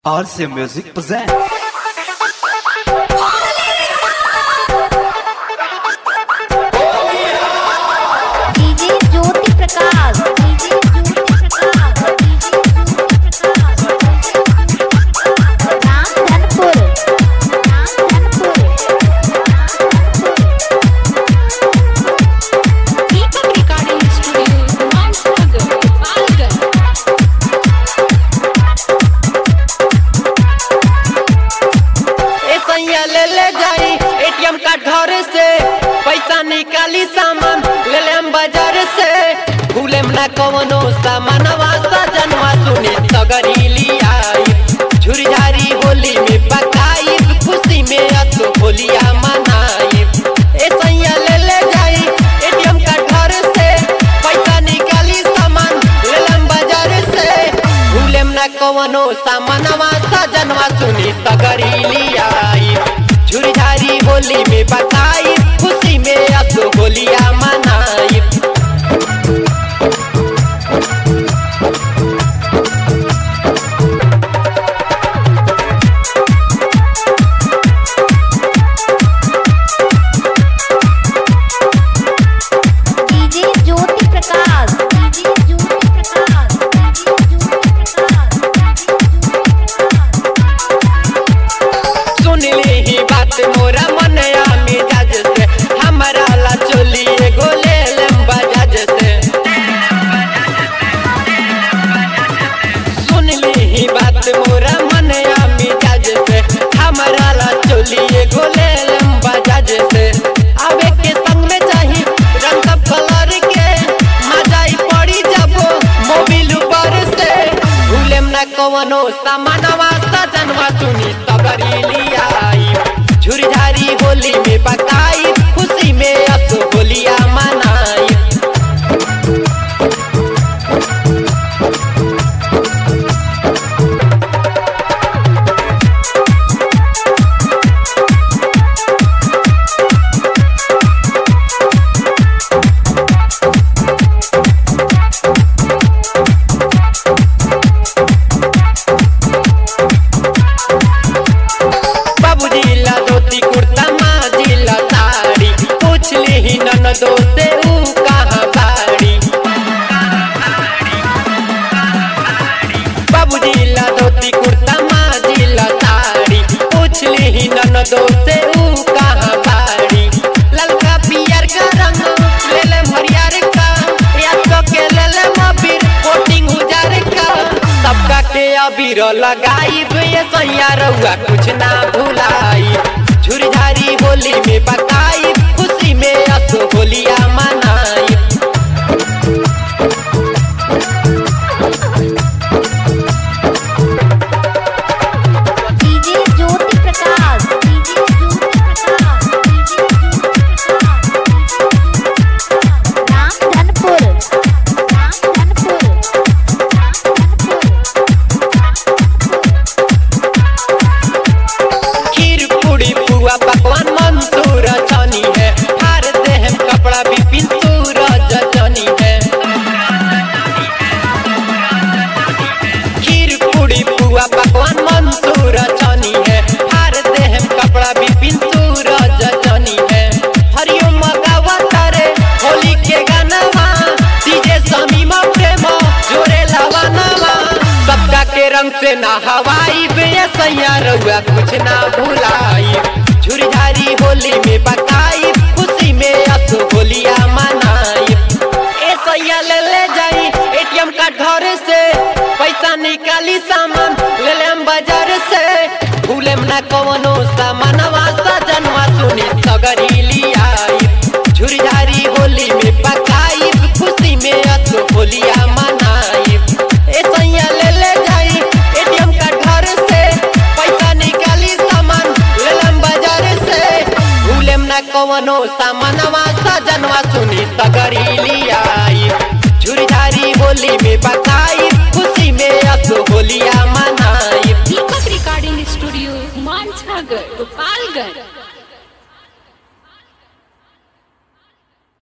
RC Music present. DJ Jyoti Prakash DJ Jyoti Prakash DJ Jyoti Prakash Ramdhanpur Ramdhanpur Deepak recording studio Mansanagar Gopalganj ए सैया ले ले जाई एटीएम कार्ड घर से पैसा निकाली सामान ले ले हम बाजार से भूले ना कवनो सामानवा सजनवा सुनी सगरी लियाई झुरझारी होली में पकाई खुशी में अतो होलिया मनाई ए सैया ले ले जाई एटीएम कार्ड घर से पैसा निकाली सामान ले ले हम बाजार से भूलेम ना कवनो सामानवा सजनवा सुनी सगरी लियाई झुरझारी होली में बताई खुशी में अब तो होलिया मनाई DJ Jyoti Prakash DJ Jyoti Prakash DJ Jyoti Prakash सुन ली ही बात मोरा मनया मिजाज से हमारा ला चोली एगो ले लेम बजाज से सुन ली ही बात मोरा मनया मिजाज से हमारा ला चोली एगो ले लेम बजाज से आवे के संग में चाही रंग सब कलर के मजाई पड़ी जब मोबिल ऊपर से भूलेम ना कवनो सामानवा सजनवा सुनी सबरी लियाई झुरझारी होली में पकाई खुशी में अस होलिया मनाई बाबूजी ला धोती कुर्ता माँ ला साड़ी पूछ ली ही नन दोस्ते ऊ कहाँ बाड़ी बाबूजी ला धोती कुर्ता माँ ला साड़ी पूछ ली ही नन दोस्ते ऊ कहाँ बाड़ी ललका पियर का रंग ले ले हरियर का या तो के ले ले मबीर कोटिंग उजार का सबका के अबीर लगाई ये सैया रउआ कुछ ना भुलाई झुरझारी होली में पकाई खुशी में अस होलिया मनाई DJ Jyoti Prakash DJ Jyoti Prakash DJ Jyoti Prakash Ramdhanpur Ramdhanpur खीर पूरी पुआ पकवान मंसूर छनी है हार दे हम कपड़ा भी पिंतूर जनी है खीर पूरी पुआ पकवान मंसूर छनी है हार दे हम कपड़ा भी पिंतूर जनी है हरिओम मगावा तारे होली के गानावा डीजे समीमा प्रेम जोरे लवानावा सबका के रंग से ना हवाई बे सैया रउआ कुछ ना भुलाई झुरझारी होली में पकाई खुशी में अस होलिया मनाई ए सैया ले ले जाई एटीएम कार्ड घर से पैसा निकाली सामान ले ले हम बाजार से भूलेम ना कवनो सामानवा सजनवा सुनी सगरी लियाई झुरझारी होली में पकाई खुशी में अस होलिया मनाई ए सैया ले ले जाई एटीएम कार्ड घर से पैसा निकाली सामान ले लेम बाजार से भूलेम ना कवनो सामानवा सजनवा सुनी सगरी लियाई झुरझारी होली में